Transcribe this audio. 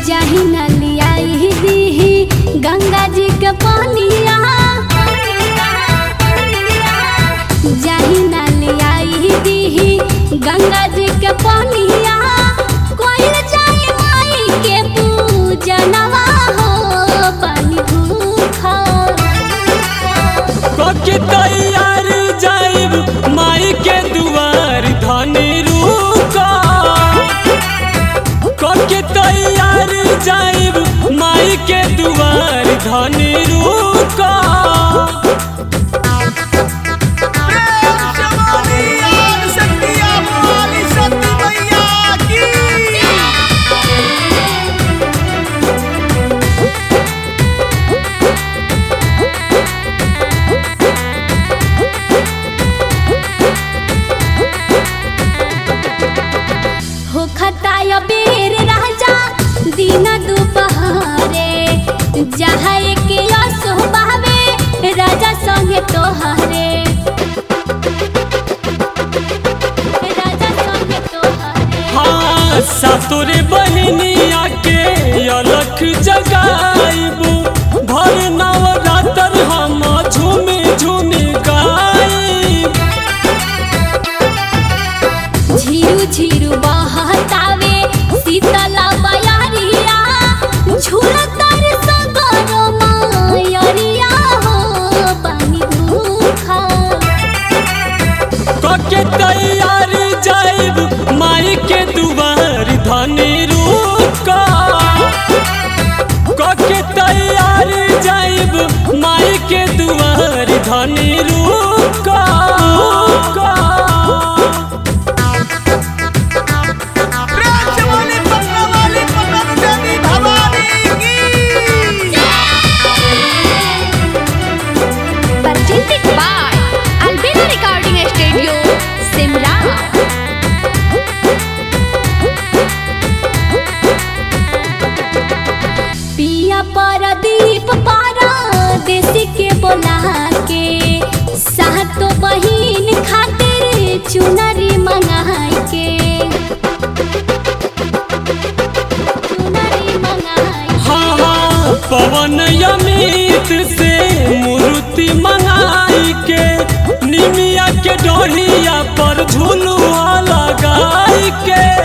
जाही नलियाई दीही गंगा जी के पानिया जाही नलियाई दीही गंगा जी के पानिया कोई जाई माई के पूजनवा हो पानी भूखा कके तैयार जाइब माई के दुआर धनी रुका कके तैयार जाइब माई के दुआर धनी रुका हो खताय बेर राजा दिन दुपहरे जहाँ के असो बहवे राजा संगे तोहरे राजा संगे तोहरे हाँ सातोरे बहनिया के अलख जगाइबू भर नवरात्र हम झूमी झूमी गाइब झीरू झीरू बहतावे शीतला बयारिया झुरतर सगरो मायरिया हो पानी भूखा कके तैयार जाइब माई के दुआर धनी रुका कके तैयार जाइब माई के दुआर धनी रुका रुका। presented by Albina Recording Studio, Simla. पिया परदीप पारा देसी के बोला के सातो बहिन खातिर चुनरी मंगाई के चुनरी मंगाई हाँ हाँ पवन अमित से मूर्ति मंगाई के निमिया के डोरिया पर झुलुआ लगाई के